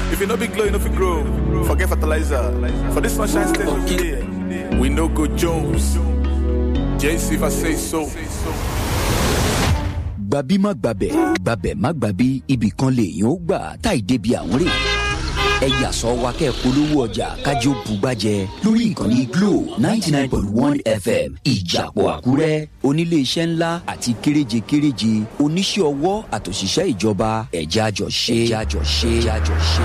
If you no big glow, you no fit grow. Forget fertilizer. For this sunshine state over here, we no go Jones. JC if I say so. gbabi má gbabẹ̀ gbabẹ̀ má gbabi ibì kan lèèyàn ó gbà táì débi àwọn rè ẹ yàsọ wa kẹ́ ẹ polówó ọjà kájọ bùgbàjẹ lórí ìkànnì glo ninety nine point one fm ìjàpọ̀ àkúrẹ́ oníléeṣẹ́ ńlá àti kéréje kéréje oníṣẹ́ ọwọ́ àtòṣìṣẹ́ ìjọba ẹ̀já jọ ṣe ẹ̀já jọ ṣe ẹ̀já jọ ṣe.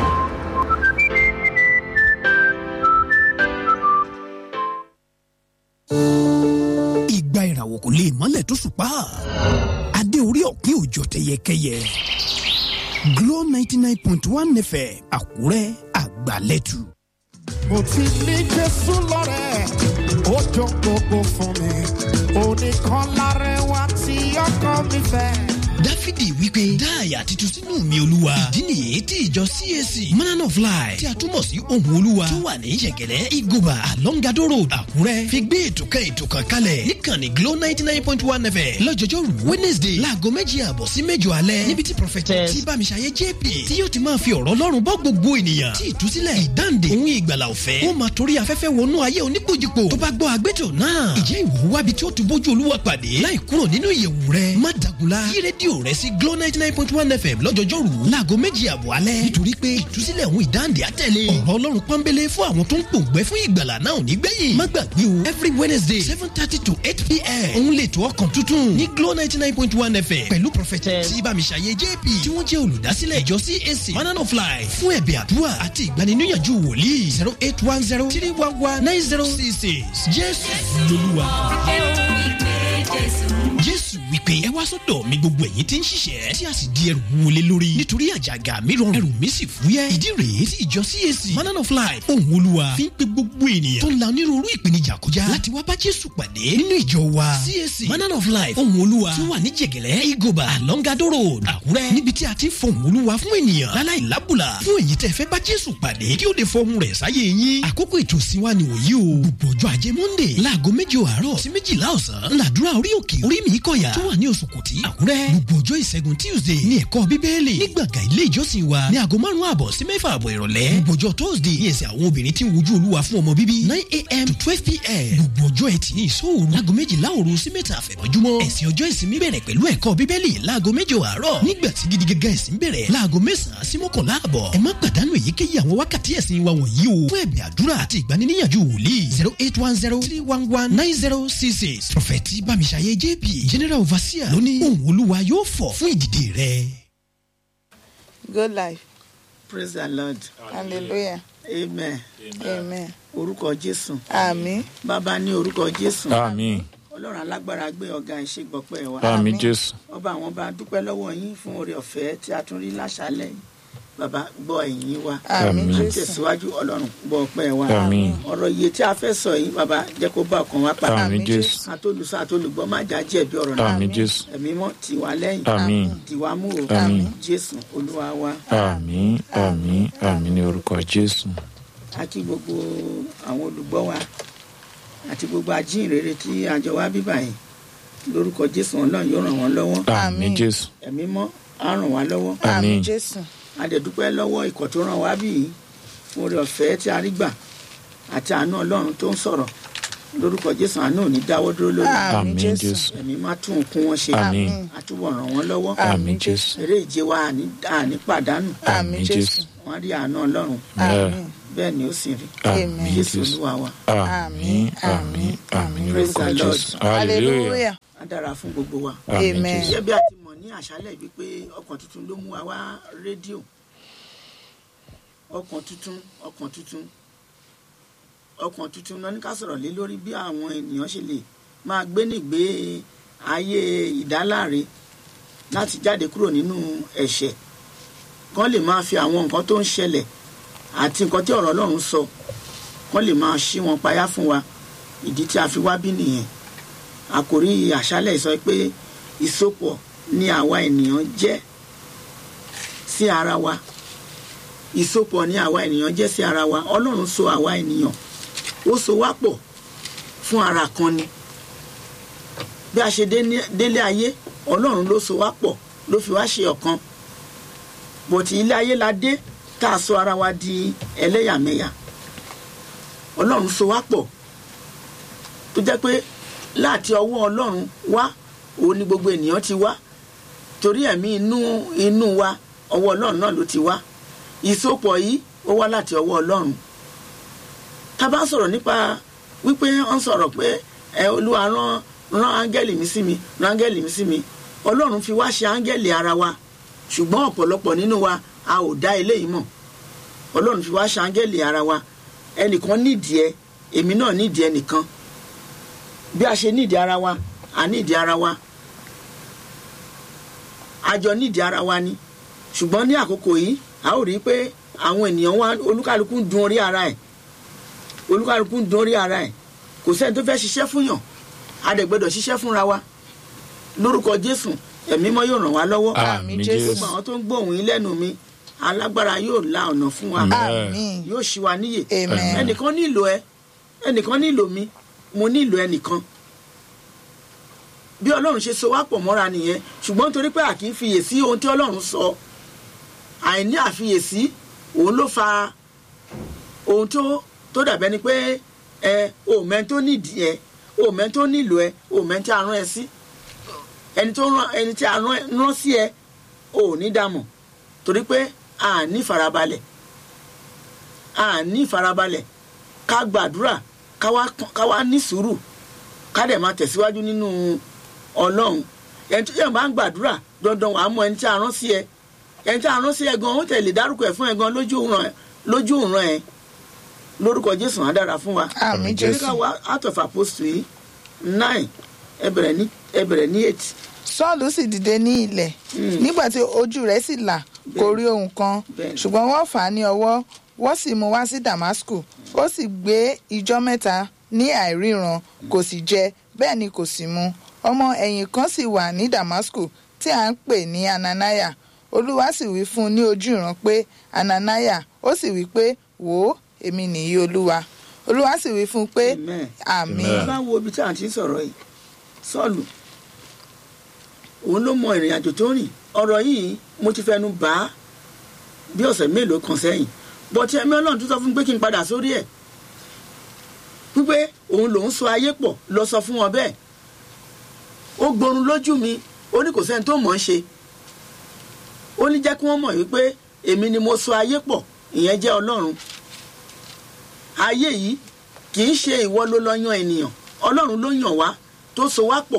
ìgbà ìràwọ̀ kò lè mọ́lẹ̀ tó ṣùpá adé orí ọ̀pin òjò tẹyẹkẹyẹ Glo ninety nine point one fm àkúrẹ́ àgbàlẹ́tù. mo ti ní jésù lọ́rẹ̀ ó jọ gbogbo fún mi oníkan lárẹwà tí ọkọ mi fẹ́. dáfídì wípé dá àyà titun sínú mi olúwa ìdí nìyí tí ìjọ cac man of life tí a túmọ̀ sí ohun olúwa tó wà ní yẹ̀gẹ̀lẹ́ igoba alongado road àkúrẹ́ fi gbé ètò kan ètò kan kalẹ̀ níkànnì glo ninety nine point one fm lọ́jọ́jọ́ rú wednesday láago méjì àbọ̀ sí mẹ́jọ alẹ́ níbi tí prophetess tí bámiṣayé jp tí yóò ti máa fi ọ̀rọ̀ ọlọ́run bọ́ gbogbo ènìyàn tí ìtúsílẹ̀ ìdáǹdè òun ìgbàlà ọ̀fẹ́ ó máa torí afẹ́fẹ́ wọnú ayé oníkojúpo tó bá gbọ́ agbẹ́tò náà ìjẹ́ ìwò wábi tí ó ti bójú olúwa pàdé láì kúrò nínú ìyẹ̀wù rẹ̀ má dàgùlá yí rédíò rẹ̀ sí glo ninety nine point one fm lọ́jọ́jọ́ rú láago méjì àbọ̀ alẹ́ nítorí pé ìtúsílẹ̀ òun ìdáǹdè àtẹ̀lé ọ̀rọ̀ ọlọ́run pọ́nbélé fún àwọn tó ń pòǹgbẹ́ fún ìgbàlà náà ò ní gbẹ̀yìn má gbàgbé o every wednesday seven thirty to eight pm òun lè tó ọkàn tuntun ní glo ninety nine point one fm pẹ̀lú prophetess tí bámiṣayé jp tí wọ́n jẹ́ olùdásílẹ̀ ìjọ cac manana of life fún ẹ̀bẹ̀ àdúrà àti ìgbaniníyànjú wòlíì zero eight one zero three one one nine zero six six jésù lolúwa. jésù wípé ẹ wá sọ́dọ̀ mi gbogbo ẹ̀yin tí ń ṣiṣẹ́ tí a sì di ẹrù wọlé lórí nítorí àjàgà mi rọrùn ẹrù mi sì fúyẹ́ ìdí rèé tí ìjọ cac manana of life ohun olúwa fi ń pe gbogbo ènìyàn tó ń la onírúurú ìpèníjà kọjá láti wá bá jésù pàdé nínú ìjọ wa cac manana of life ohun olúwa tí ó wà ní jẹ̀gẹ̀lẹ́ igoba alongado road àkúrẹ́ níbi tí a ti ń fọhùn olúwa fún ènìyàn láláì lábùlà fún èyí tẹ́ fẹ́ bá jésù pàdé kí ó lè fọhùn rẹ̀ sáyé yín àkókò ètò ìsìn wa ni òyí o gbogbo ọjọ́ ajé monday láago méje àárọ̀ sí méjìlá ọ̀sán ńláàdúrà orí òkè orí mi kọ̀yà tó wà ní oṣù kùtì àkúrẹ́ gbogbo ọjọ́ ìṣẹ́gun tuesday ní ẹ̀kọ́ bíbélì ní gbọ̀ngàn ilé ìjọsìn wa ní aago márùn-ún àbọ̀ sí mẹ́fà àbọ̀ ìrọ̀lẹ́ gbogbo ọjọ́ thursday ní ẹ̀sìn àwọn obìnrin tí ń wojú olúwa fún ọmọ bíbí nine a.m. to twelve p.m. gbogbo ọjọ́ ẹtì ní ìṣòro láago méjìlá òru sí mẹ́ta àfẹ̀mọ́júmọ́ ẹ̀sìn ọjọ́ ìsinmi bẹ̀rẹ̀ pẹ̀lú ẹ̀kọ́ bíbélì láago méje àárọ̀ nígbà tí gidi gẹ́gẹ́ ẹ̀sìn bẹ̀rẹ̀ láago mẹ́sàn-án sí mọ́kànlá àbọ̀ ẹ má pàdánù èyíkéyìí àwọn wákàtí ẹ̀sìn wa wọ̀nyí o fún ẹ̀bẹ̀ àdúrà àti ìgbaniníyànjú wòlíì zero eight one zero three one one nine zero six six prọfẹ̀tì bámiṣayé jp general overseer lóní ohun olúwa yóò fọ̀ fún ìdìde rẹ̀. Good life. praise the lord Hallelujah. amen Amen. orúkọ jésù Àmín. bàbá ní orúkọ jésù àmín ọlọ́run alágbára gbé ọ̀gá ìṣègbọ̀pẹ́ wa àmín jésù ọba àwọn bá dúpẹ́ lọ́wọ́ yín fún oore ọ̀fẹ́ tí a tún rí láṣálẹ̀ yìí bàbá gbọ́ ẹ̀yìn wa Àmín Àmín. à ń Jésù. tẹ̀síwájú ọlọ́run gbọ́ ọpẹ́ wa àmín ọ̀rọ̀ iye tí a fẹ́ sọ yìí bàbá jẹ́ kó bá ọkàn wa padà àmín jésù àtolùsọ àtolùgbọ́ má jà jẹ̀bi ọ̀rọ̀ náà àmín jésù ẹ̀mí mọ́ tiwa lẹ́yìn àmín tiwa mú o Àmín. jésù olúwa wa àmín àmín àmín ní orúkọ jésù a kí gbogbo àwọn olùgbọ́ wa àti gbogbo ajínrere tí àjọ wa bíbà yìí lórúkọ jésù ọlọ́run yóò ràn wọ́n lọ́wọ́ àmín jésù ẹ̀mí mọ́ á ràn wá lọ́wọ́ Àmín àmín Jésù. a dẹ̀ dúpẹ́ lọ́wọ́ ikọ̀ tó ràn wá bí yìí fún oore ọ̀fẹ́ tí a rí gbà àti àánú ọlọ́run tó ń sọ̀rọ̀ lórúkọ jésù àánú ò ní dáwọ́ dúró lórí Àmín àmín Jésù. jésù ẹ̀mí má tún òkun wọn ṣe àmín àtúbọ̀ ràn wọ́n lọ́wọ́ àmín jésù eré ìje wa àní àní pàdánù Àmín Jésù. wọ́n rí àánú ọlọ́run Àmín. bẹ́ẹ̀ ni ó sì rí àmín jésù jésù olúwa wa àmín àmín àmín ní Praise orúkọ the Lord. jésù hallelujah Hallelujah. á dára fún gbogbo wa. àmín Amen. jésù gẹ́gẹ́ bí a ti mọ̀ ní àṣálẹ̀ wípé ọkàn tuntun ló mú wa wá rédíò ọkàn tuntun ọkàn tuntun ọkàn tuntun náà ní ká sọ̀rọ̀ lé lórí bí àwọn ènìyàn ṣe lè máa gbé nígbé ayé ìdáláre láti jáde kúrò nínú ẹ̀ṣẹ̀ kán lè máa fi àwọn nǹkan tó ń ṣẹlẹ̀ àti nǹkan tí ọ̀rọ̀ ọlọ́run sọ kán lè máa ṣí wọn payá fún wa ìdí tí a fi wá bí nìyẹn àkòrí àṣálẹ̀ sọ pé ìsopọ̀ ni àwa ènìyàn jẹ́ sí ara wa ìsopọ̀ ni àwa ènìyàn jẹ́ sí ara wa ọlọ́run so àwa ènìyàn ó so wá pọ̀ fún ara kan ni bí a ṣe dé ní- délé ayé ọlọ́run ló so wá pọ̀ ló fi wá ṣe ọ̀kan bòtí ilé ayé la dé tá a sọ ara wa di ẹlẹ́yàmẹ̀yà ọlọ́run so wá pọ̀ tó jẹ́ pé láti ọwọ́ ọlọ́run wá òun ni gbogbo ènìyàn ti wá torí ẹ̀mí inú inú wa ọwọ́ ọlọ́run náà ló ti wá ìsopọ̀ yìí ó wá láti ọwọ́ ọlọ́run tá a bá sọ̀rọ̀ nípa wípé wọ́n sọ̀rọ̀ pé ẹ olúwa rán rán áńgẹ́lì mi sí mi rán áńgẹ́lì mi sí mi ọlọ́run fi wá ṣe áńgẹ́lì ara wa ṣùgbọ́n ọ̀pọ̀lọpọ̀ nínú wa a ò dá eléyìí mọ̀ ọlọ́run fi wá ṣe áńgẹ́lì ara wa ẹnìkan nídìí ẹ èmi náà nídìí ẹnìkan bí a ṣe nídìí ara wa a nídìí ara wa a jọ nídìí ara wa ni ṣùgbọ́n ní àkókò yìí a ó rí i pé àwọn ènìyàn wa olúkálukú ń dun orí ara ẹ̀ olúkálukú ń dun orí ara ẹ̀ kò sẹ́ni tó fẹ́ ṣiṣẹ́ fún yàn a dẹ̀ gbọ́dọ̀ ṣiṣẹ́ fúnra wa lórúkọ jésù ẹ̀mí mọ́ yóò ràn wá lọ́wọ́ àmì Jésù. jésù gbogbo àwọn tó ń gbóhùn yín lẹ́nu mi alágbára yóò la ọ̀nà fún wa àmín yóò ṣí wa níyè Amen. ẹnìkan nílò ẹ ẹnìkan nílò mi mo nílò ẹnìkan bí ọlọ́run ṣe so wá pọ̀ mọ́ra nìyẹn ṣùgbọ́n torí pé a kì í fiyèsí ohun tí ọlọ́run sọ àìní àfiyèsí òun ló fa ohun tó tó dàbẹ́ ni pé ẹ òmẹ́ tó nídìí ẹ òmẹ́ tó nílò ẹ òmẹ́ tí a rán ẹ sí ẹni tó rán ẹni tí a rán rán sí ẹ ò ní dàmọ̀ torí pé a ní farabalẹ̀ a ní farabalẹ̀ ká gbàdúrà ká wá ká wá ní sùúrù ká dẹ̀ máa tẹ̀síwájú nínú ọlọ́run ẹni tó yẹ máa ń gbàdúrà dandan wàá mọ ẹni tí a rán sí ẹ ẹni tí a rán sí ẹ gan ó tẹ̀lé dárúkọ ẹ fún ẹ gan lójú ìran ẹ lójú ìran ẹ lórúkọ jésù á dára fún wa àmín jẹ́ jésù ká wá out of apostle yìí nine ẹ bẹ̀rẹ̀ ní ẹ bẹ̀rẹ̀ ní eight sọ́ọ̀lù sì dìde ní ilẹ̀ nígbà tí ojú rẹ̀ sì là kò rí ohun kan Bẹ́ẹ̀ni. ṣùgbọ́n wọ́n fà á ní ọwọ́ wọ́n sì mú wá sí damasku ó sì gbé ijọ́ mẹ́ta ní àìríran kò sì jẹ bẹ́ẹ̀ ni kò sì mu ọmọ ẹ̀yìn kan sì wà ní damasku tí à ń pè ní ananaya olúwa sì wí fún un ní ojú ìran pé ananaya ó sì wí pé wò ó èmi nìyí olúwa olúwa sì wí fún un pé Amen. àmín Amen. bá wo ibi tí a ti ń sọ̀rọ̀ yìí sọ́ọ̀lù òun ló mọ ìrìn àjò tó rìn ọ̀rọ̀ yìí mo ti fẹnu bá a bí ọ̀sẹ̀ mélòó kan sẹ́yìn bọ́tí ẹ̀mí ọlọ́run tó sọ fún mi pé kí n padà sórí ẹ̀ wípé òun lòún so ayé pọ̀ lọ sọ fún wọn bẹ́ẹ̀ ó gborun lójú mi ó ní kò sẹ́ni tó mọ̀ ọ́n ṣe ó ní jẹ́ kí wọ́n mọ̀ wípé èmi ni mo so ayé pọ̀ ìyẹn jẹ́ ọlọ́run ayé yìí kì í ṣe ìwọ ló lọ yan ènìyàn ọlọ́run ló yàn wá tó so wá pọ̀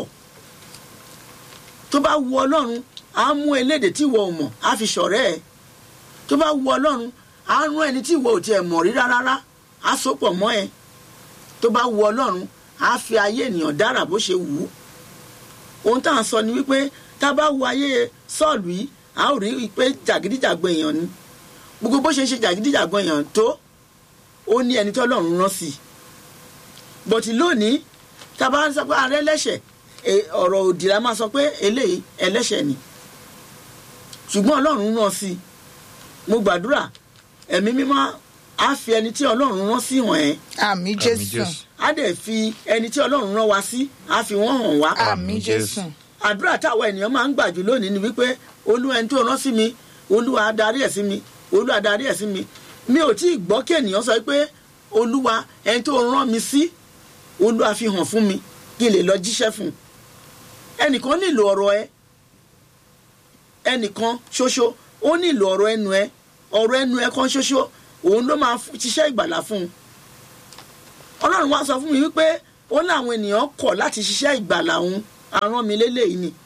tó bá wu ọlọ́run á mú elédè tí ìwọ ò mọ̀ á fi ṣọ̀rẹ́ ẹ̀ tó bá wu ọlọ́run á rán ẹni tí ìwọ ò tiẹ̀ mọ̀ rí rárá á so pọ̀ mọ́ ẹ tó bá wu ọlọ́run á fi ayé ènìyàn dára bó ṣe wù ú ohun tá à ń sọ ni wípé tá a bá wu ayé sọ́ọ̀lù yìí a ó rí i pé jàgídíjàgbọ̀n èèyàn ni gbogbo bó ṣe ń ṣe jàgídíjàgbọ̀n èèyàn tó ó ní ẹni tí ọlọ́run rán sí i bọ̀tí lónìí tá a bá sọ pé ààrẹ ẹlẹ́ṣẹ̀ e- ọ̀rọ̀ òdì la máa sọ pé eléyìí ẹlẹ́ṣẹ̀ ni ṣùgbọ́n ọlọ́run rán sí i mo gbàdúrà ẹ̀mí mímọ́ á fi ẹni tí ọlọ́run rán sí hàn ẹ́ àmín jésù á dẹ̀ fi ẹni tí ọlọ́run rán wa sí á fi wọ́n hàn wá àmín jésù àdúrà táwọn ènìyàn máa ń gbà jù lónìí ni wípé olúwa ẹni tó rán sí mi olúwa adarí ẹ̀ sí mi olúwa adarí ẹ̀ sí mi mi ò tí ì gbọ́ kí ènìyàn sọ pé olúwa ẹni tó rán mi sí olúwa fi hàn fún mi kí n lè lọ jíṣẹ́ fún un ẹnìkan nílò ọ̀rọ̀ ẹ ẹnìkan ṣoṣo ó nílò ọ̀rọ̀ ẹnu ẹ ọ̀rọ̀ ẹnu ẹ kan ṣoṣo òun ló máa f- ṣiṣẹ́ ìgbàlà fún un ọlọ́run wá sọ fún mi wípé ó ní àwọn ènìyàn kọ̀ láti ṣiṣẹ́ ìgbàlà òun arán mi lélẹ́yìí ni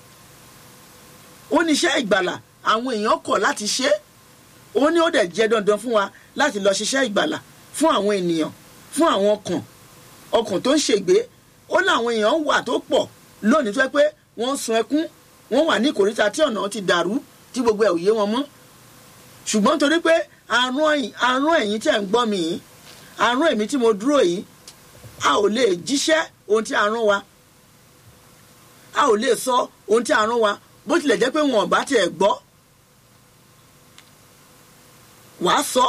ó ní iṣẹ́ ìgbàlà àwọn èèyàn kọ̀ láti ṣe é ó ní ó dẹ̀ jẹ́ dandan fún wa láti lọ ṣiṣẹ́ ìgbàlà fún àwọn ènìyàn fún àwọn ọkàn ọkàn tó ń ṣègbé ó ní àwọn èèyàn wà tó pọ̀ lónìí tó yẹ pé wọ́n ń sun ẹkún wọ́n wà ní ìkòríta tí ọ̀nà ti dàrú tí gbogbo ẹ̀ ò yé wọn mọ́ ṣùgbọ́n torí pé àrùn ẹ̀yìn àrùn ẹ̀yìn tí ẹ̀ ń gbọ́ mi yìí àrùn èmi tí mo dúró yìí a ò lè jíṣẹ́ ohun tí a rán wa a ò lè sọ ohun tí a rán wa bó tilẹ̀ jẹ́ pé wọn ò bá tiẹ̀ gbọ́ wàá sọ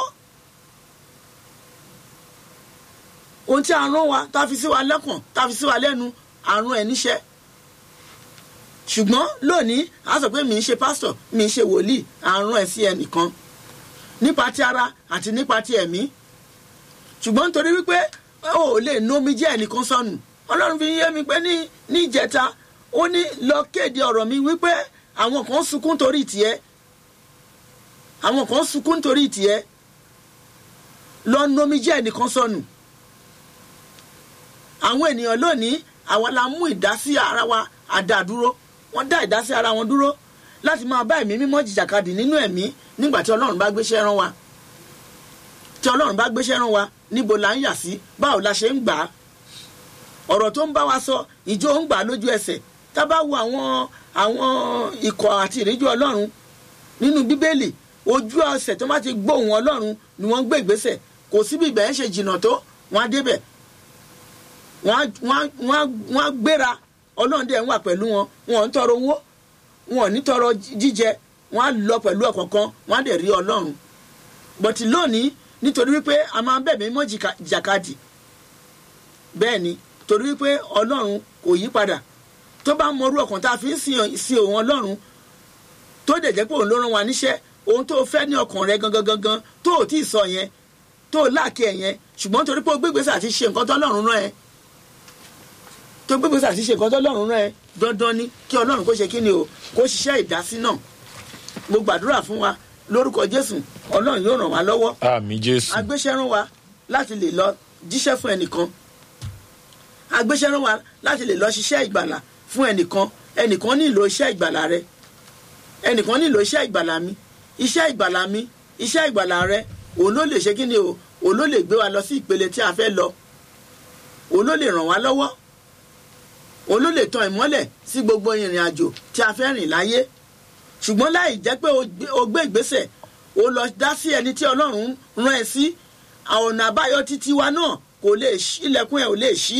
ohun tí a rán wa tá a fi sí wa lẹ́kàn tá a fi sí wa lẹ́nu àrùn ẹ̀ níṣẹ́ ṣùgbọ́n lónìí a sọ pé mi ń ṣe pásítọ̀ mi ń ṣe wòlíì àrùn ẹ̀ sí ẹnìkan nípa ti ara àti nípa ti ẹ̀mí ṣùgbọ́n nítorí wípé ó lè nu omi jẹ́ ẹnìkan sọnù ọlọ́run fi yé mi pé ní ní ìjẹta ó ní lọ kéde ọ̀rọ̀ mi wípé àwọn kan sunkún torí tiẹ̀ àwọn kan sunkún torí tiẹ̀ lọ nu omi jẹ́ ẹnìkan sọnù àwọn ènìyàn lónìí àwa la mú ìdásí ara wa àdàdúró wọ́n dá ìdásí ara wọn dúró láti máa bá ẹ̀mí mímọ́ jìjàkadì nínú ẹ̀mí nígbà tí ọlọ́run bá gbéṣẹ́ rán wa tí ọlọ́run bá gbéṣẹ́ rán wa níbo la ń yà sí báwo la ṣe ń gbà á ọ̀rọ̀ tó ń bá wa sọ ìjọ ń gbà á lójú ẹsẹ̀ tá a bá wo àwọn àwọn ikọ̀ àti ìríjú ọlọ́run nínú bíbélì ojú ẹsẹ̀ tó bá ti gbóhùn ọlọ́run ni wọ́n ń gbé ìgbésẹ̀ kò síbi ìgbà yẹn ṣe jìnnà tó wọ́n á débẹ̀ wọ́n á- wọ́n á- wọ́n á- wọ́n á gbéra ọlọ́run dẹ̀ ń wà pẹ̀lú wọn wọn ò ń tọrọ owó wọn ò ní tọrọ jíjẹ wọn á lọ pẹ̀lú ọ̀kọ̀ọ̀kan wọn á dẹ̀ rí ọlọ́run bọ̀tí lónìí nítorí wípé a máa ń bẹ̀mí mọ́ jìkà- jàkadì bẹ́ẹ̀ ni torí wípé ọlọ́run kò yí padà tó bá mọrú ọkàn tá a fi ń sin sin òun ọlọ́run tó dẹ̀ jẹ́ pé òun ló rán wa níṣẹ́ ohun tó fẹ́ ní ọkàn rẹ gangan gangan tó ò tí ì sọ yẹn tó ò láàkì ẹ̀ yẹn ṣùgbọ́n torí pé o gbégbèsè àti ṣe nǹkan tó ọlọ́run rán ẹ tó gbégbèsè àti ṣe nǹkan tó ọlọ́run rán ẹ dandan ni kí ọlọ́run kó ṣe kí ni o kó ṣiṣẹ́ ìdásí náà mo gbàdúrà fún wa lórúkọ jésù ọlọ́run yóò ràn wá lọ́wọ́ àmì jésù agbéṣẹ́rán wa láti lè lọ jíṣẹ́ fún ẹnìkan agbéṣẹ́rán wa láti lè lọ ṣiṣẹ́ ìgbàlà fún ẹnìkan ẹnìkan nílò iṣẹ́ ìgbàlà rẹ ẹnìkan nílò iṣẹ́ ìgbàlà mi iṣẹ́ ìgbàlà mi iṣẹ́ ìgbàlà rẹ òun ló lè ṣe kí ni o òun ló lè gbé wa lọ sí ìpele tí a fẹ́ lọ òun ló lè ràn wá lọ́wọ́ òun ló lè tan ìmọ́lẹ̀ sí gbogbo ìrìn àjò tí a fẹ́ rìn láyé ṣùgbọ́n láì jẹ́ pé o gbé- o gbé ìgbésẹ̀ o lọ dá sí ẹni tí ọlọ́run rán ẹ sí ọ̀nà àbáyọ títí wa náà kò lè ṣí ilẹ̀kùn ẹ̀ ò lè ṣí.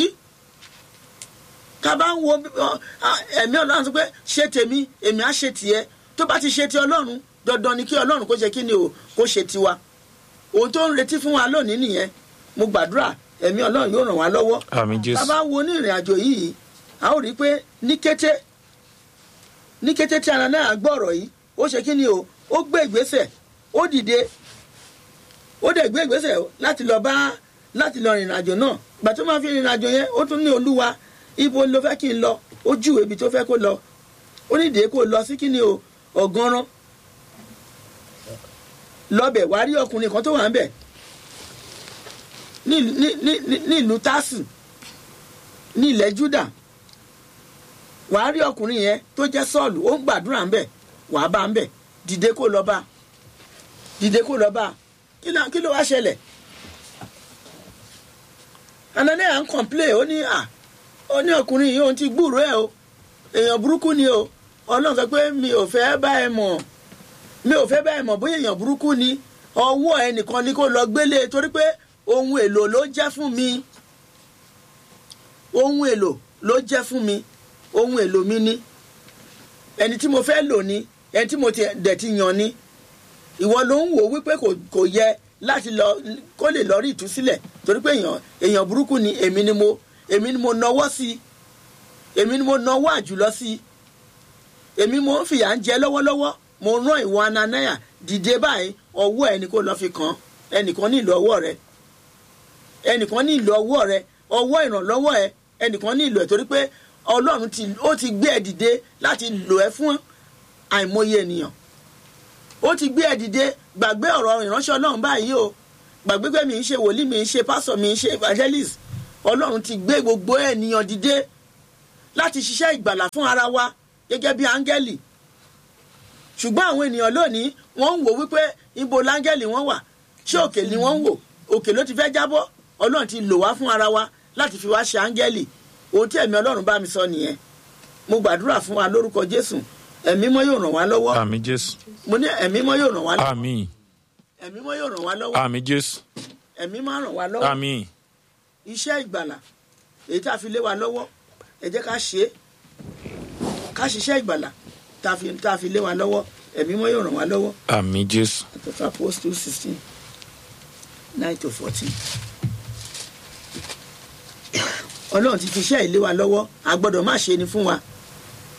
ká bá ń wo ọ, a- ẹ̀mí ọlọ́run sọ pé ṣe tèmi èmi á ṣe tìẹ tó bá ti ṣe ti ọlọ́run dandan ni kí ọlọ́run kó ṣe kí ni o kó ṣe tiwa. ohun tó ń retí fún wa lónìí nìyẹn mo gbàdúrà ẹ̀mí ọlọ́run yóò ràn wá lọ́wọ́. àmì tá a jésù bá wo ní ìrìn àjò yìí a ó rí i pé ní kété ní kété tí ara náà gbọ́ ọ̀rọ̀ yìí ó ṣe kí ni o ó gbé ìgbésẹ̀ ó dìde ó dẹ̀ gbé ìgbésẹ̀ láti lọ bá láti lọ rìnrìn àjò náà gbà tó máa fi rìnrìn àjò yẹn ó tún ní olúwa ibo ló fẹ́ kí n lọ ó júwèé ibi tó fẹ́ kó lọ ó ní ìdè kó lọ sí kí ni o ọ̀gánrán lọ́bẹ̀ wá rí ọkùnrin kan tó wà ń bẹ̀ ní ní ní ní- ní ìlú tásì ní ilẹ̀ júdà wàá rí ọkùnrin yẹn tó jẹ́ sọ́ọ̀lù ó ń gbàdúrà ń bẹ̀ wàá bá ń bẹ̀ dìde kó lọ bá dìde kó lọ bá kí ló kí ló wá ṣẹlẹ̀ anania ń kọ̀m̀plé ó ní à ó ní ọkùnrin yìí òun ti gbúròó ẹ̀ o èèyàn burúkú ni o ọlọ́run sọ pé mi ò fẹ́ bá ẹ mọ̀ mi ò fẹ́ bá ẹ mọ̀ bóyá èèyàn burúkú ni ọwọ́ ẹnìkan ni kó lọ gbélé torí pé ohun èlò ló jẹ́ fún mi ohun èlò ló jẹ́ fún mi ohun èlò mi ni ẹni tí mo fẹ́ lò ní ẹni tí mo ti- dẹ̀ ti yàn ni ìwọ ló ń wò wípé kò kò yẹ láti lọ kó lè lọ rí ìtúsílẹ̀ torí pé èèyàn èèyàn burúkú ni èmi ni mo èmi ni mo nọwọ́ sí i èmi ni mo nọwọ́ àjùlọ sí i èmi mo ń fìyà ń jẹ lọ́wọ́lọ́wọ́ mo rán ìwọ ananaya dìde báyìí ọwọ́ ẹni kó lọ fi kàn ẹnìkan nílò ọwọ́ rẹ ẹnìkan nílò ọwọ́ rẹ ọwọ́ ìrànlọ́wọ́ ẹ ẹnìkan nílò ẹ torí pé ọlọ́run ti ó ti gbé ẹ dìde láti lò ẹ fún àìmọye ènìyàn ó ti gbé ẹ dìde gbàgbé ọ̀rọ̀ ìránṣẹ́ ọlọ́run báyìí o gbàgbé pé mi ń ṣe wòlíì mi ń ṣe pásọ̀ mi ń ṣe evangelist ọlọ́run ti gbé gbogbo ènìyàn dìde láti ṣiṣẹ́ ìgbàlà fún ara wa gẹ́gẹ́ bí áńgẹ́lì ṣùgbọ́n àwọn ènìyàn lónìí wọ́n ń wò wípé ibo láńgẹ́lì wọ́n wà ṣé òkè ni wọ́n ń wò òkè ló ti fẹ́ jábọ́ ọlọ́run ti lò wá fún ara wa láti fi wá ṣe áńgẹ́lì ohun tí ẹ̀mí ọlọ́run bá mi sọ nìyẹn mo gbàdúrà fún wa lórúkọ jésù ẹ̀mí mọ́ yóò ràn wá lọ́wọ́ àmì jésù mo ní ẹ̀mí mọ́ yóò ràn wá lọ́wọ́ àmì ẹ̀mí mọ́ yóò ràn wá lọ́wọ́ àmì jésù ẹ̀mí máa ràn wá lọ́wọ́ àmì iṣẹ́ ìgbàlà èyí tá a fi lé wa lọ́wọ́ ẹ jẹ́ ká ṣe é ká ṣiṣẹ́ ìgbàlà tá a fi tá a fi lé wa lọ́wọ́ ẹ̀mí mọ́ yóò ràn wá lọ́wọ́ àmì jésù àtọ́fà post two sixteen nine to fourteen. ọlọ́run ti fi iṣẹ́ ìlé wa lọ́wọ́ a gbọ́dọ̀ má ṣe ni fún wa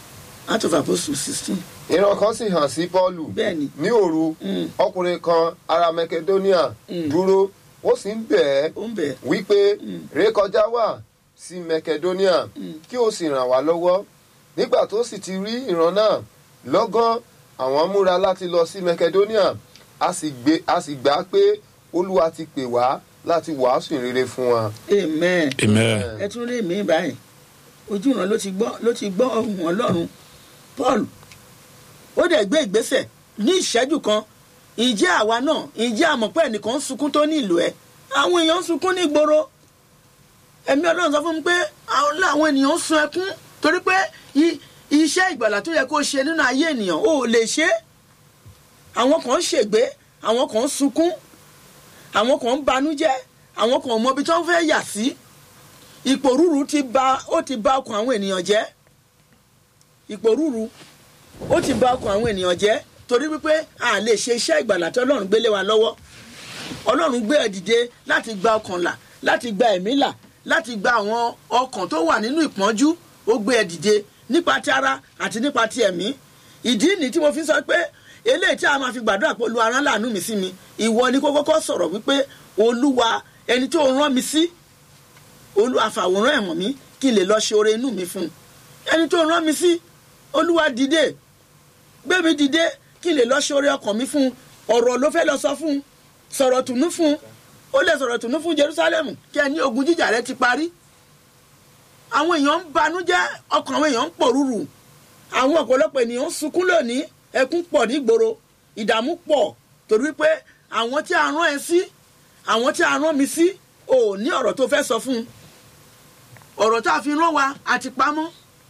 Acts of Apostles sixteen ìran kan sì hàn sí pọ́ọ̀lù bẹ́ẹ̀ ni ní òru Mm. ọkùnrin kan ará makedonia Mm. dúró ó sì ń bẹ̀ ẹ́ ó ń bẹ̀ wípé rékọjá wà sí makedonia kí o sì ràn wá lọ́wọ́ nígbà tó sì ti rí ìran náà lọ́gán àwọn múra láti lọ sí makedonia a sì gbé- a sì gbà pé olúwa ti pè wá láti wàásù ìrere fún wa. amen amen ẹ tún rí mi báyìí ojú ìran ló ti gbọ́ ló ti gbọ́ ohùn ọlọ́run paul ó dẹ̀ gbé ìgbésẹ̀ ní ìṣẹ́jú kan ìjẹ́ àwa náà ìjẹ́ àmọ̀pẹ́ ẹnìkan ń sunkún tó ní ìlú ẹ̀ àwọn èèyàn ń sunkún ní ìgboro ẹ̀mí ọlọ́run sọ fún mi pé àwọn làwọn ènìyàn ń sun ẹkún torí pé i- iṣẹ́ ìgbàlà tó yẹ kó ṣe nínú ayé ènìyàn ò lè ṣe é àwọn kan ń ṣègbé àwọn kan ń sunkún àwọn kan ń banújẹ́ àwọn kan ò mọ ibi tó ń fẹ́ yà sí ipò rúru ti ba ó ti ba ọkàn àwọn ènìyàn jẹ́ ipò rúru ó ti ba ọkàn àwọn ènìyàn jẹ́ torí wípé a lè ṣe iṣẹ́ ìgbàlà tí ọlọ́run gbélé wa lọ́wọ́ ọlọ́run gbé ẹ dìde láti gba ọkàn là láti gba ẹ̀mí là láti gba àwọn ọkàn tó wà nínú ìpọ́njú ó gbé ẹ dìde nípa ti ara àti nípa ti ẹ̀mí ìdí nìyí tí mo fi sọ pé eléyìí tí a máa fi gbàdúrà pé olúwa rán láàánú mi sí mi ìwọ ni kó kọ́kọ́ sọ̀rọ̀ wípé olúwa ẹni tó rán mi sí olúwa fàwòrán ẹ̀wọ̀n mi kí n lè lọ ṣe oore inú mi fún un ẹni tó rán mi sí olúwa dìde gbé mi dìde kí n lè lọ ṣe oore ọkàn mi fún un ọ̀rọ̀ ló fẹ́ lọ sọ fún un sọ̀rọ̀ tùnú fún un ó lè sọ̀rọ̀ tùnú fún jerusalem kí ẹ ní ogun jíjà rẹ ti parí àwọn èèyàn ń banújẹ́ ọkàn àwọn èèyàn ń pòrúurù àwọn ọ̀pọ̀lọpọ̀ ènìyàn ń sunkún lónìí ẹkún pọ̀ nígboro ìdààmú pọ̀ torí pé àwọn tí a rán ẹ sí àwọn tí a rán mi sí ò ní ọ̀rọ̀ tó fẹ́ sọ fún un ọ̀rọ̀ tá a fi rán wa àti pamọ́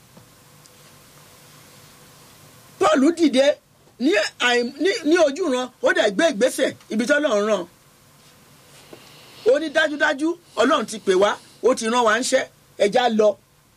paul dìde ní àìm- ní- ní ojú ran ó dẹ̀ gbé ìgbésẹ̀ ibi tí ọlọ́run rán ó ní dájúdájú ọlọ́run ti pè wá ó ti rán wa ń ṣẹ́ ẹja lọ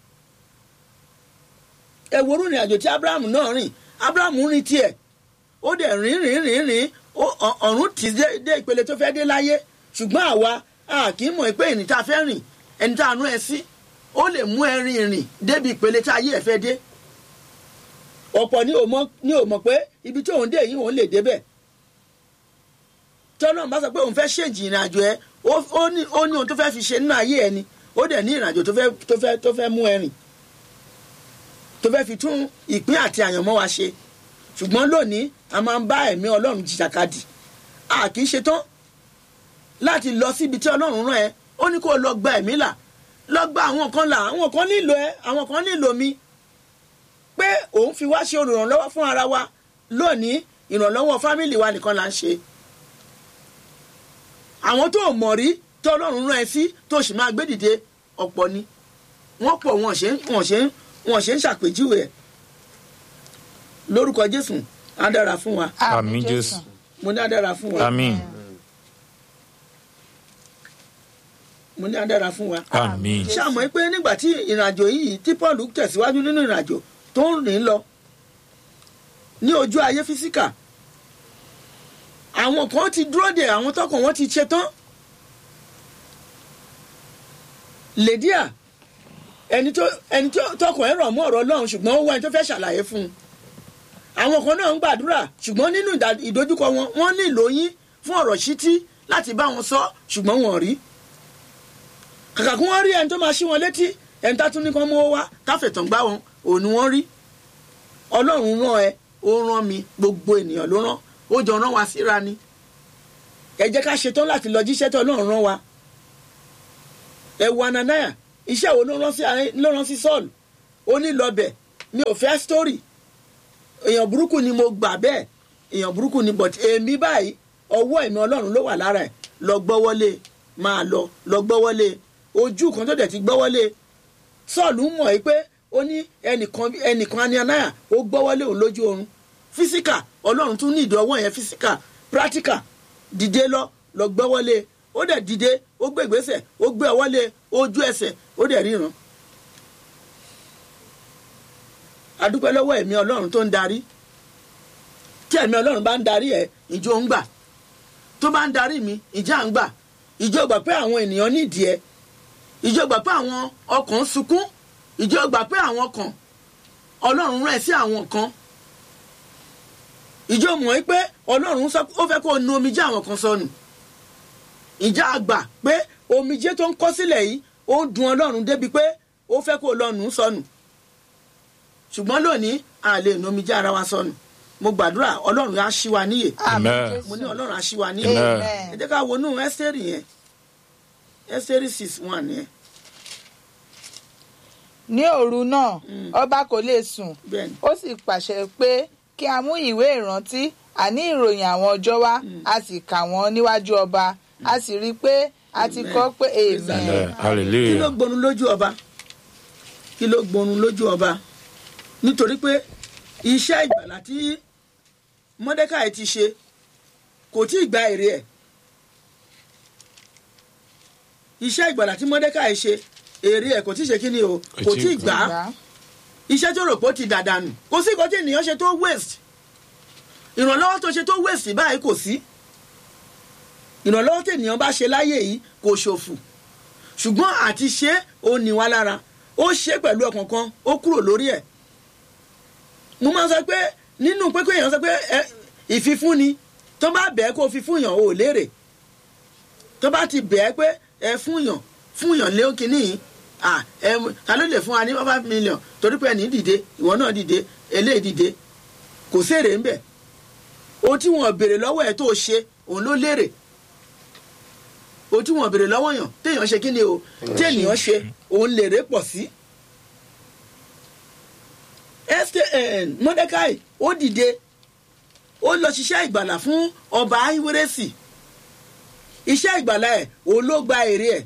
ẹ worú ìrìn àjò tí abraham náà rìn abraham rìn tiẹ̀ ó dẹ̀ rìn rìn rìn rìn ó- ọ̀- ọ̀run tì í dé- dé ìpele tó fẹ́ dé láyé ṣùgbọ́n àwa a kì í mọ̀ pé ẹni tá a fẹ́ rìn ẹni tá a rán ẹ sí ó lè mú ẹ rìn rìn débi ìpele tá ayé ẹ fẹ́ dé ọ̀pọ̀ ni ò mọ̀ ni ò mọ̀ pé ibi tí òun dé yìí òun lè débẹ̀ tọ́lọ́run bá sọ pé òun fẹ́ ṣèjì ìrìn àjò ẹ ó ó ní ó ní ohun tó fẹ́ fi ṣe nínú ayé ẹ ni ó dẹ̀ ní ìrìn àjò tó fẹ́ tó fẹ́ tó fẹ́ mú ẹ rìn tó fẹ́ fi tún ìpín àti àyànmọ́ wa ṣe ṣùgbọ́n lónìí a máa ń bá ẹ̀mí ọlọ́run jìjàkadì a kì í ṣe tán láti lọ síbi tí ọlọ́run rán ẹ ó ní kó o lọ gba ẹ̀mí là lọ gba àwọn kan là àwọn kan nílò ẹ àwọn kan nílò mi pé òun fi wá ṣe olùrànlọ́wọ́ fún ara wa lónìí ìrànlọ́wọ́ fámìlì wa nìkan là ń ṣe àwọn tó mọ̀ rí tó ọlọ́run rán ẹ sí tó sì máa gbé dìde ọ̀pọ̀ ni wọ́n pọ̀ wọ́n ṣe ń wọ́n ṣe ń wọ́n ṣe ń ṣàpèjúwe ẹ̀ lórúkọ jésù á dára fún wa àmín jésù mo ní á dára fún wa àmín mo ní á dára fún wa. àmín ṣàmọ́ pé nígbà tí ìrìnàjò yìí tí paul tẹ̀síwájú nínú ìrìnàjò tó ń rìn lọ ní ojú ayé físíkà àwọn kan ti dúró de àwọn tọkàn wọn ti ṣe tán lèdíà ẹni tó ẹni tó tọkàn ẹ rọ̀ mọ́ ọ̀rọ̀ ọlọ́run ṣùgbọ́n ó wá ẹni tó fẹ́ ṣàlàyé fún un àwọn kan náà ń gbàdúrà ṣùgbọ́n nínú ìdá- ìdojúkọ wọn wọ́n nílò yín fún ọ̀rọ̀ ṣítí láti bá wọn sọ ṣùgbọ́n wọn ò rí kàkà kí wọ́n rí ẹni tó máa ṣí wọn létí ẹni tá tún ní kán mówó wá káfẹ̀tàn gbá wọn òun ni wọ́n rí ọlọ́run rán ẹ ó rán mi gbogbo ènìyàn ló rán ó jọ rán wa síra ni ẹ jẹ́ ká ṣetán láti lọ jíṣẹ́ tó ọlọ́run rán wa ẹ wo ananaya iṣẹ́ wo ló rán sí ló rán sí Saul ó ní lọ́bẹ̀ mi ò fẹ́ story èèyàn burúkú ni mo gbà bẹ́ẹ̀ èèyàn burúkú ni but èmi báyìí ọwọ́ ẹ̀mí ọlọ́run ló wà lára ẹ̀ lọ gbọ́wọ́lé máa lọ lọ gbọ́wọ́lé ojú kan tó dẹ̀ ti gbọ́wọ́lé sọ́ọ̀lù mọ̀ ẹ́ pé ó ní ẹnìkan ẹnìkan anianaya ó gbọ́wọ́lé òun lójú oorun físíkà ọlọ́run tún ní ìdí ọwọ́ yẹn físíkà pírátíkà dìde lọ lọ gbọ́wọ́lé ó dẹ̀ dìde ó gbé ìgbésẹ̀ ó gbé ọwọ́lé ojú ẹsẹ̀ ó dẹ̀ ríran adúpẹ́ lọ́wọ́ ẹ̀mí ọlọ́run tó ń darí tí ẹ̀mí ọlọ́run bá ń darí ẹ̀ ìjọ ń gbà tó bá ń darí mi ìjà ń gbà ìjọ gbà pé àwọn ènìyàn nídìí ẹ ìjọ gbà pé àwọn ọkàn ń sunkún ìjọ gbà pé àwọn ọkàn ọlọ́run rẹ̀ sí àwọn kan ìjọ mọ̀ ẹ́ pé ọlọ́run sọ ó fẹ́ kó o nu omijé àwọn kan sọnù ìjà àgbà pé omijé tó ń kọ́ sílẹ̀ yìí ó ń dun ọlọ́run débi pé ó fẹ́ kó o lọ nù ú sọnù ṣùgbọ́n lónìí a lè nu omijé ara wa sọnù mo gbàdúrà ọlọ́run á ṣí wa níyè Amen. mo ní ọlọ́run á ṣí wa níyè Amen. ẹ jẹ́ ká wọnú ẹ́sítẹ́rì yẹn ẹ́sítẹ́rì six one yẹn ní òru náà ọba kò lè sùn bẹ́ẹ̀ ni ó sì pàṣẹ pé kí a mú ìwé ìrántí àní ìròyìn àwọn ọjọ́ wá a sì kà wọ́n níwájú ọba a sì rí i pé a ti kọ́ pé Amen. amen Amen. kí ló Hallelujah. gbónú lójú ọba kí ló gbónú lójú ọba nítorí pé iṣẹ́ ìgbàlá tí mọ́dékàì ti ṣe kò tí ì gba èrè ẹ̀ iṣẹ́ ìgbàlá tí mọ́dékàì ṣe èrè ẹ̀ kò tí ì ṣe kí ni o kò tí ì gbà á Gbà. iṣẹ́ tó rò pé ó ti dàdánù kò sí nǹkan tí ènìyàn ṣe tó waste ìrànlọ́wọ́ tó ṣe tó waste báyìí kò sí ìrànlọ́wọ́ tí ènìyàn bá ṣe láyé yìí kò ṣòfò ṣùgbọ́n àti ṣe ó ní wá lára ó ṣe pẹ̀lú ọkàn kan ó kúrò lórí ẹ̀ mo máa ń sọ pé nínú pé kó èèyàn sọ pé ẹ, ìfifúnni tó bá bẹ̀ẹ́ kó fi fún yàn ò lérè tó bá ti bẹ̀ẹ́ pé ẹ fún yàn fún yàn lé kínní yìí à ẹ ta ló lè fún wa ní five million torí pé ẹni dìde ìwọ náà dìde eléyìí dìde kò séèrè ńbẹ ohun tí wọn béèrè lọ́wọ́ ẹ tó ṣe òun ló lérè ohun tí wọn béèrè lọ́wọ́ yàn téèyàn ṣe kí ni o tí ènìyàn ṣe òun lèrè pọ̀ sí. esther mordecai ó dìde ó lọ ṣiṣẹ́ ìgbàlà fún ọba ahiweresi iṣẹ́ ìgbàlà ẹ̀ òun ló gba èrè ẹ̀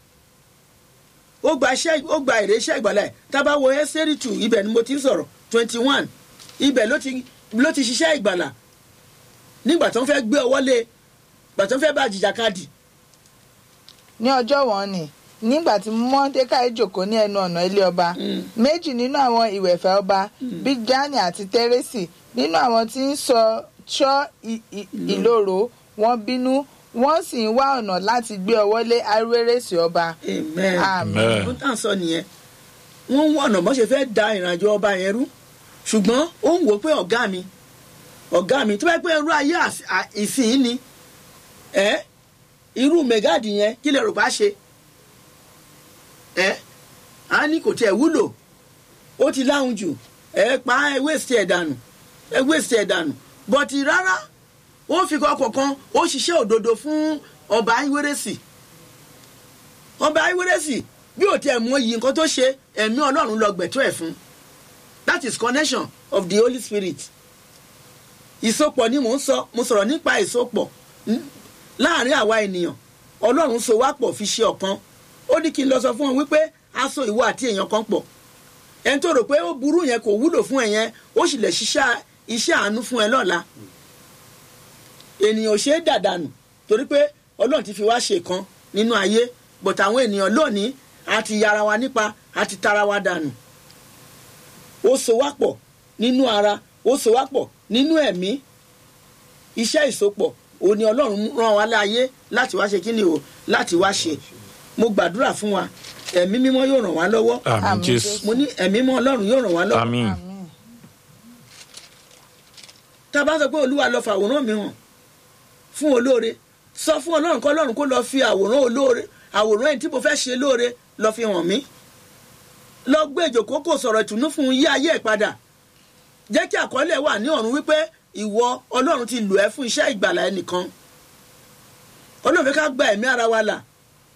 ó gba iṣẹ́ ó gba èrè iṣẹ́ ìgbàlà ẹ̀ tábà wo ẹ́sẹ̀rì tù ibẹ̀ ni mo ti ń sọ̀rọ̀ twenty one ibẹ̀ ló ti ló ti ṣiṣẹ́ ìgbàlà nígbà tó ń fẹ́ gbé ọwọ́ lé gbà tó ń fẹ́ bá jìjàkadì ní ọjọ́ wọn ni nígbà tí mọ́dékàì jòkó ní ẹnu ọ̀nà ilé ọba méjì nínú àwọn ìwẹ̀fẹ̀ ọba bíjánì àti tẹ́rẹ́sì nínú àwọn tí ń sọ ṣọ́ ì- ì- ìloro wọn bínú wọ́n sì ń wá ọ̀nà láti gbé ọwọ́ lé arúwérèsì ọba amen. Amen. Amen. ó tàn sọ nìyẹn wọ́n ń wọ ọ̀nà bó ṣe fẹ́ da ìrìnàjò ọba yẹn rú ṣùgbọ́n ó ń wò ó pé ọ̀gá mi ọ̀gá mi tó bá yẹ pé irú ayé às- à- ìsìn ni ẹ́ irú mẹ́gàdì yẹn kí lè rò bá ṣe ẹ́ á ní kò tiẹ̀ wúlò ó ti láhùn jù ẹ pa ẹ wéṣì ẹ̀ dànù ẹ wéṣì ẹ̀ dànù bọ̀tì rárá ó fi kọ́kọ́ kan ó ṣiṣẹ́ òdodo fún ọba ayéwérésì ọba ayéwérésì bí ò tiẹ̀ mọ iyì nǹkan tó ṣe ẹ̀mí ọlọ́run lọ gbẹ̀tọ́ ẹ̀ fún that is connection of the holy spirit ìsopọ̀ ni mò ń sọ mo sọ̀rọ̀ nípa ìsopọ̀ n- láàrin àwa ènìyàn ọlọ́run so wá pọ̀ fi ṣe ọ̀kan ó ní kí n lọ sọ fún ọ wípé a so ìwọ àti èèyàn kan pọ̀ ẹni tó rò pé ó burú yẹn kò wúlò fún ẹ yẹn ó sì lè ṣiṣẹ́ iṣẹ́ àánú fún ẹ lọ́la ènìyàn ò ṣe é dàdànù torí pé ọlọ́run ti fi wá ṣe kan nínú ayé bọ̀tà àwọn ènìyàn lónìí a ti yára wa nípa a ti tara wa dànù ó so wá pọ̀ nínú ara ó so wá pọ̀ nínú ẹ̀mí iṣẹ́ ìsopọ̀ òun ni ọlọ́run rán wa láàyè láti wá ṣe kí ni o láti wá ṣe mo gbàdúrà fún wa ẹ̀mí mímọ́ yóò ràn wá lọ́wọ́ Àmín Àmín Jésù. mo ní ẹ̀mí mímọ́ ọlọ́run yóò ràn wá lọ́wọ́ Àmín. tá a bá sọ pé olúwa lọ fàwòrán mi hàn fún olóore sọ fún ọlọ́run kọ́ ọlọ́run kó lọ fi àwòrán olóore àwòrán ẹni tí mo fẹ́ ṣe lóore lọ fi hàn mí lọ gbé ìjòkó kò sọ̀rọ̀ ìtùnú fún yí ayé ẹ̀ padà jẹ́ kí àkọọ́lẹ̀ wà ní ọ̀run wípé ìwọ ọlọ́run ti lò ẹ́ fún iṣẹ́ ìgbàlà ẹnìkan ọlọ́run fẹ́ ká gba ẹ̀mí ara wa là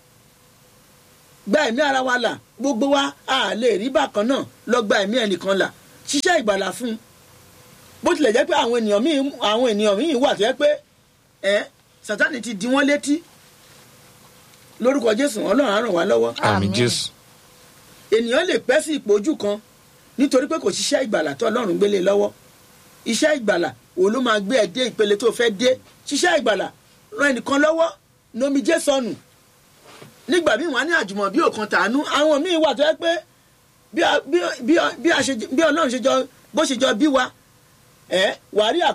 gba ẹ̀mí ara wa là gbogbo wa a lè rí bákan náà lọ gba ẹ̀mí ẹnìkan là ṣiṣẹ́ ìgbàlà fún un bó tilẹ̀ jẹ́ pé àwọn ènìyàn míì àwọn ènìyàn míì wà tó yẹ pé ẹ sátani ti di wọ́n létí lórúkọ jésù ọlọ́run á ràn wá lọ́wọ́ Àmín Jésù. ènìyàn lè pẹ́ sí ipò ojú kan nítorí pé kò ṣiṣẹ́ ìgbàlà tó ọlọ́run gbélé lọ́wọ́ iṣẹ́ ìgbàlà òun ló máa gbé ẹ dé ìpele tó fẹ́ dé ṣiṣẹ́ ìgbàlà ran ẹnìkan lọ́wọ́ nomijé sọnù nígbà míì wọn á ní àjùmọ̀ bí òkan tàánú àwọn míì wà tó yẹ pé bí a- bí- bí- bí a ṣe- bí ọlọ́run ṣe jọ bó ṣe jọ bí wa ẹ wàá rí